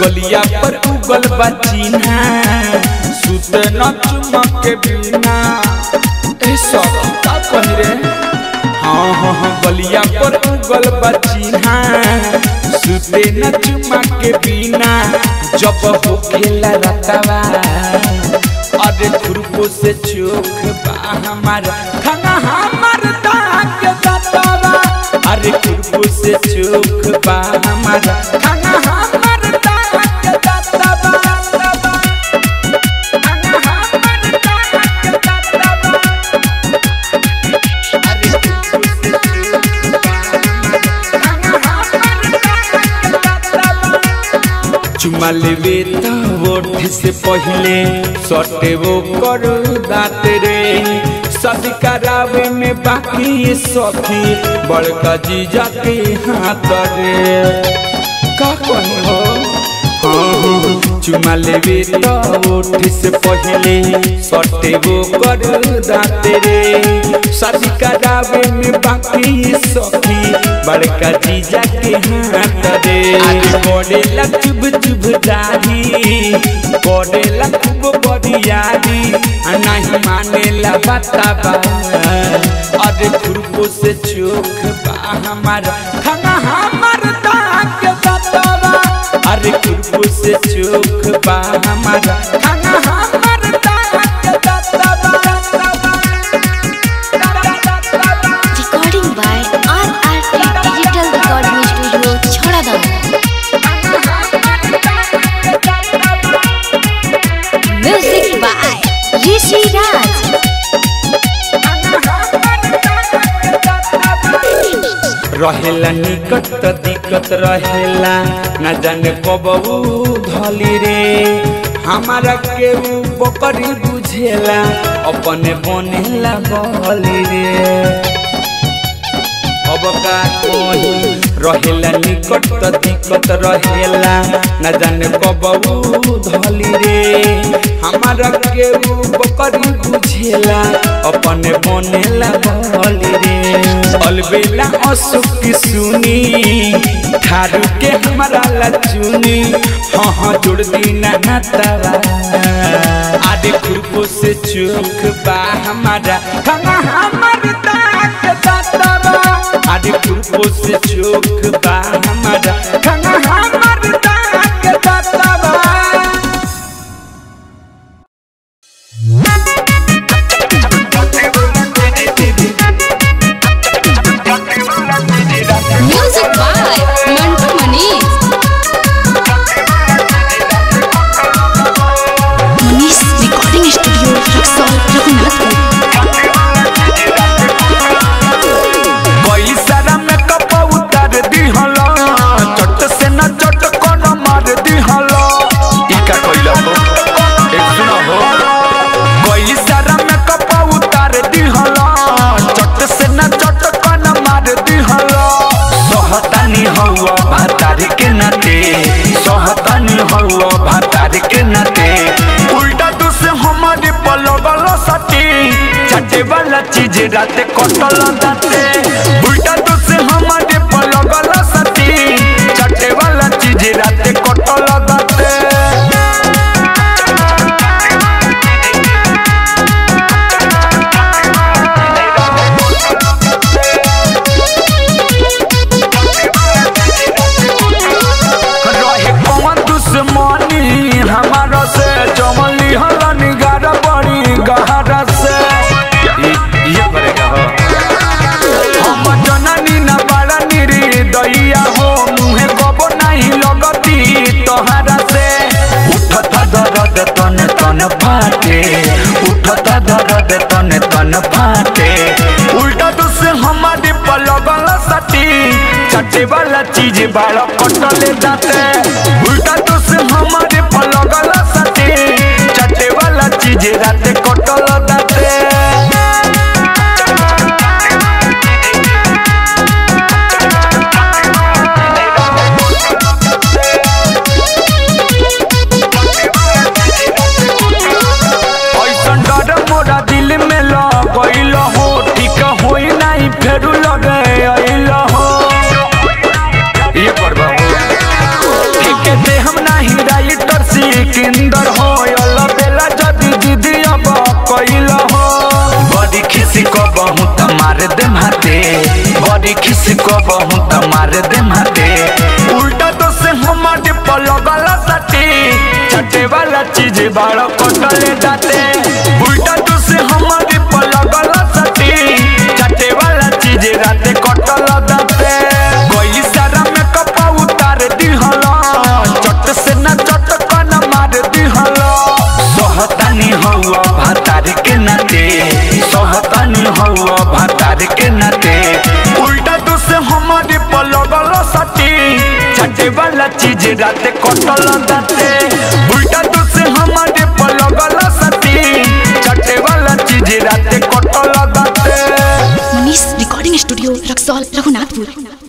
गलिया पर उगल बा चिन्हा सुत न चुमक के बिना ए सब का कही रे हाँ हाँ हाँ गलिया पर उगल बा चिन्हा सुते न चुमक के बिना जब हो खेला रतवा अरे खुरपो से चोख बा हमारा खाना हमार दाग दतवा अरे खुरपो से चोख बा हमारा खाना हमार दाग दतवा खाना हमार दाग दतवा अरे खुरपो से चोख बा हमारा खाना हमार दाग दतवा चुमा लेवे त ओठ से पहले सटे वो कर दात रे शादी करावे में बाकी ये सखी बड़का जीजा के हाथ रे का कही हो हाँ, हाँ, चुमा लेवे त ओठ से पहले सटे वो कर दात रे शादी करावे में बाकी ये सखी बड़का जीजा के हाथ रे आज कोडेला चुभ चुभ दाही कोडेला खूब बरियारी आ नहीं मानेला बताबा अरे खुरपो से चोख बा हमारा खाना हमार दाग बताबा अरे खुरपो से चोख बा हमारा खाना हमार दाग बताबा Recording by RRT Digital Recording Studio, Chhoradam. Music by Rishi Raj. रहेला निकट त दिक्कत रहेला न जाने कबू धली रे हमारा के ऊ बकरी बुझेला अपने बनेला बली रे अब का कही रहेला निकट त दिक्कत रहेला न जाने कबू धली रे हमारा के ऊ बकरी बुझेला अपने बनेला बली रे अलबेला अशोक की सुनी थारू के हमारा लचुनी हाँ हाँ जोड़ दी ना तवा आदि खुरपो से चोख बा हमारा खाना हमार दाग दातवा आदि खुरपो से चोख बा हमारा खाना हमार दाग दातवा Music by Mantu Manish. Manish Recording Studio, Raxol, Raghunathpur. कोई सारा मेकअप उतार दिहला चट से न चट कोन मार दिहला ई का कइला हो एक सुना हो कोई सारा मेकअप उतार दिहला चट से न चट कोन मार दिहला सहतानी हवा भातार के नाते सहतानी हवा भातार के नाते उल्टा तू से हमारे पलगल सटी चटे वाला चीज राते कटल दाते उल्टा तू से हमारे पलगल सटी चटे वाला चीज राते कटल दाते रहे कौन दुश्मनी हमारा से जमली हला निगार बड़ी गहरा से ये- ये करेगा हो हम जननी न बड़ा निरी दैया हो मुहे कबो नहीं लगती तोहरा से उठता दर्द तन तन फाटे उठता दर्द तन तन फाटे उल्टा तो से हमारे पलगल सटी चटे वाला चीज बाड़ा कटले दाते उल्टा तो से हमारे पलगल सटी चटे वाला चीज राते कटल दाते ऐसन डर मोरा दिल में लगैल हो ठीक होई नहीं फेरू लगे अइल हो ये करबा ठीक दे हम नहीं मार दे हाथे बड़ी खिस को बहु त मार दे हाथे उल्टा तो से हमारे पलगल सटी छटे वाला चीज बाड़ कटले जाते उल्टा तो से हमारे पलगल सटी छटे वाला चीज राते कटल दाते कोई सारा में कपा उतार दिहला चट से ना चटकन मार दिहला सोहतानी हौआ भातार के नाते सोहतानी हौआ भातार के नाते उल्टा तो से हमारे पलगल सटी छटे वाला चीज राते कटल दाते उल्टा तो से हमारे पलगल सटी छटे वाला चीज राते कटल दाते मनीष रिकॉर्डिंग स्टूडियो रक्सौल रघुनाथपुर